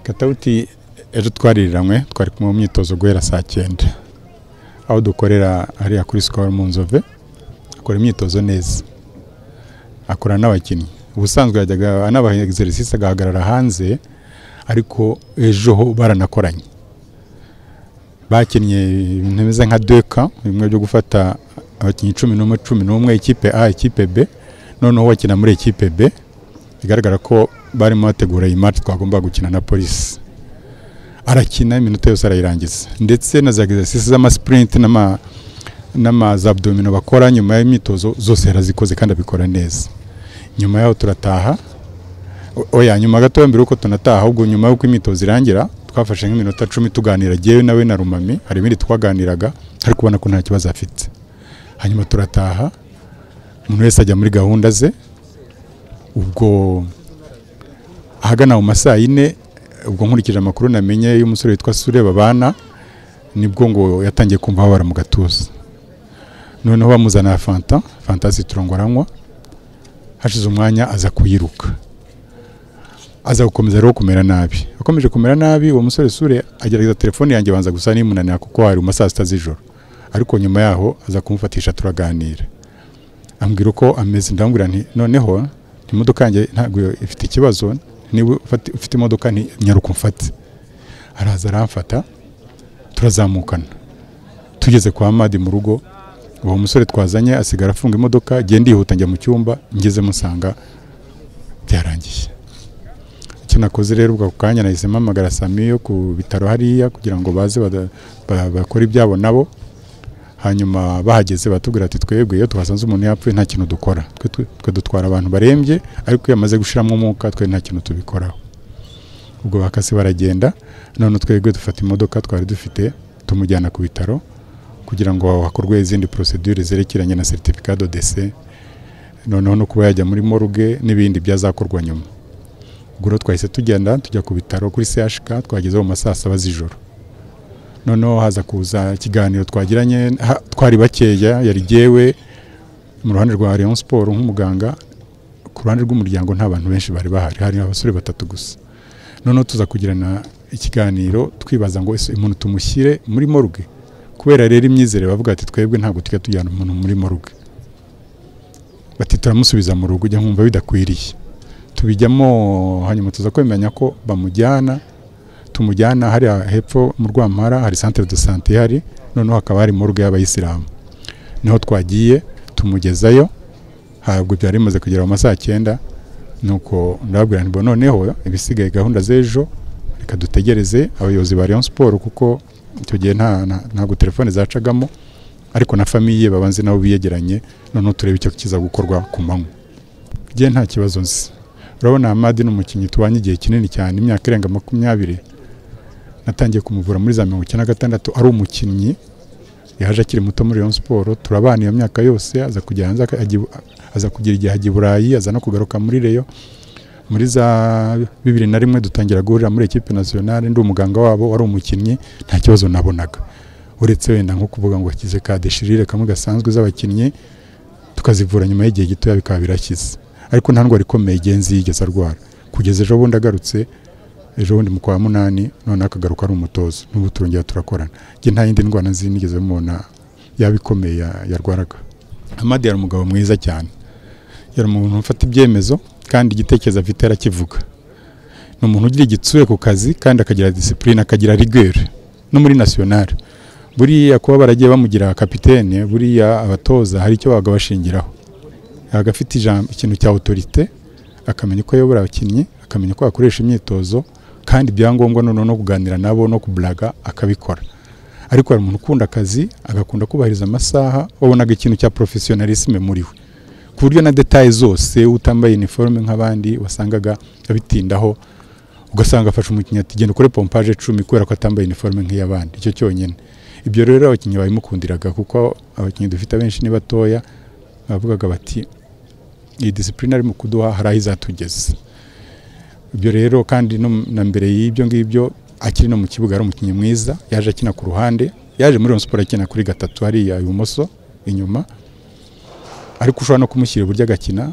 katawuti ejo twaririranwe twari kumwe mu myitozo guhera saa cyenda aho dukorera hariya kuri sikoro mu nzove akora imyitozo neza akora n'abakinnyi ubusanzwe yajyaga anabaha egiserisisi agahagarara hanze ariko ejo ho baranakoranye bakinnye ibintu bimeze nka deka bimwe byo gufata abakinnyi cumi n'umwe cumi n'umwe ikipe a ikipe b noneho bakina muri ikipe b bigaragara ko barimo bategura iyi mati twagomba gukina na polisi arakina iminota yose arayirangiza ndetse na za egisesi z'amasipurinti n'amazabudomino bakora nyuma y'imyitozo zose yarazikoze kandi abikora neza nyuma yaho turataha oya nyuma gatoya mbere yuko tunataha ahubwo nyuma y'uko imyitozo irangira twafashe nk'iminota cumi tuganira jyewe nawe na rumami hari ibindi twaganiraga ariko ubona ko nta kibazo afite hanyuma turataha umuntu wese ajya muri gahunda ze ubwo ahagana mu ma saa yine ubwo nkurikije amakuru namenye y'umusore witwa sureba abana nibwo ngo yatangiye kumva habara mu gatuza noneho bamuzana fanta fanta ziturongo aranywa hashize umwanya aza kuyiruka aza gukomeza rero kumera nabi akomeje kumera nabi uwo musore sure agerageza telefone yanjye banza gusa n'imunanira kuko hari uma saa sita z'ijoro ariko nyuma yaho aza kumufatisha turaganira ambwira uko ameze ndamubwira nti noneho imodoka yanjye ntabwo ifite ikibazo niba ufite imodoka nyaruka umfate araza aramfata turazamukana tugeze kwa madi mu rugo uwo musore twazanye asigara afunga imodoka agenda yihuta njya mu cyumba ngeze musanga byarangiye icyo nakoze rero ubwo ako kanya nahise mpamagara samiyo ku bitaro hariya kugira ngo baze bakore ibyabo nabo hanyuma bahageze batubwira ati twebwe iyo twasanze umuntu yapfuye nta kintu dukora twe dutwara abantu barembye ariko iyo amaze gushiramo umwuka twe nta kintu tubikoraho ubwo bakase baragenda none twebwe dufata imodoka twari dufite tumujyana ku bitaro kugira ngo hakorwe izindi porosedure zerekeranye na seritifika do dese noneho no kuba yajya muri moruge n'ibindi byazakorwa nyuma ubwo rero twahise tugenda tujya ku bitaro kuri CHK twageze mu masaa saba z'ijoro noneho haza kuza ikiganiro twagiranye twari bakeya yari jyewe mu ruhande rwa Rayon Sport nk'umuganga ku ruhande rw'umuryango nta bantu benshi bari bahari hari abasore batatu gusa noneho tuza kugirana ikiganiro twibaza ngo ese umuntu tumushyire muri morgue kubera rero imyizere bavuga ati twebwe ntabwo tujya tujyana umuntu muri morgue bati turamusubiza mu rugo ujya nkumva bidakwiriye tubijyamo hanyuma tuza kwemenya ko bamujyana tumujyana hariya hepfo mu rwampara hari centre de santé hari noneho hakaba hari morgue y'abayisilamu niho twagiye tumugezayo ntabwo byari bimaze kugera mu masaha cyenda nuko ndababwira nti noneho ibisigaye gahunda z'ejo reka dutegereze abayobozi ba Rayon Sport kuko icyo gihe ntabwo telefone zacagamo ariko na famiye babanze nabo biyegeranye noneho turebe icyo kiza gukorwa ku manywa gihe nta kibazo nzi urabona Hamadi ni umukinnyi tubanye igihe kinini cyane imyaka irenga makumyabiri natangiye kumuvura muri za mirongo icyenda na gatandatu ari umukinnyi yaje akiri muto muri Rayon Sport turabana iyo myaka yose aza kujya hanze aza kugira igihe ajya i Burayi aza no kugaruka muri Rayon muri za bibiri na rimwe dutangira guhurira muri ekipe nationale ndi umuganga wabo wari umukinnyi nta kibazo nabonaga uretse wenda nko kuvuga ngo akize ka deshirire kamwe gasanzwe z'abakinnyi tukazivura nyuma y'igihe gitoya bikaba birakize ariko nta ndwara ikomeye igenzi yigeze arwara kugeza ejo bundi agarutse ejo bundi mu kwa munani noneho akagaruka ari umutozo n'ubu turongera turakorana njye nta yindi ndwara nzi nigeze mubona yaba ikomeye yarwaraga amadi yari umugabo mwiza cyane yari umuntu ufata ibyemezo kandi igitekerezo afite arakivuga ni umuntu ugira igitsure ku kazi kandi akagira disipurine akagira rigere no muri nasiyonari buriya kuba baragiye bamugira kapitene buriya abatoza hari icyo babaga bashingiraho agafite ijambo ikintu cya otorite akamenya uko ayobora abakinnyi akamenya uko akoresha imyitozo kandi ibyangombwa noneho no kuganira nabo no kuburaga akabikora ariko hari umuntu ukunda akazi agakunda kubahiriza amasaha wabonaga ikintu cya porofesiyonalisime muri we ku buryo na detaye zose utambaye iniforume nk'abandi wasangaga abitindaho ugasanga afashe umukinnyi ati genda ukore pompaje icumi kubera ko atambaye iniforume nk'iy'abandi icyo cyonyine ibyo rero abakinnyi babimukundiraga kuko abakinnyi dufite abenshi ni batoya bavugaga bati iyi disipurine arimo kuduha hari aho izatugeze ibyo rero kandi na mbere y'ibyo ngibyo akiri no mu kibuga ari umukinnyi mwiza yaje akina ku ruhande yaje muri siporo akina kuri gatatu hariya ibumoso inyuma ariko ushobora no kumushyira iburyo agakina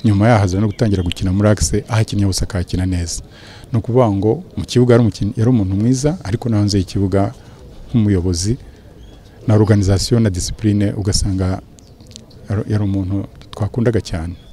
nyuma yaho aza no gutangira gukina muri akise aho akinye hose akahakina neza ni ukuvuga ngo mu kibuga yari umukinnyi- yari umuntu mwiza ariko no hanze y'ikibuga nk'umuyobozi na organization na discipline ugasanga yari- yari umuntu twakundaga cyane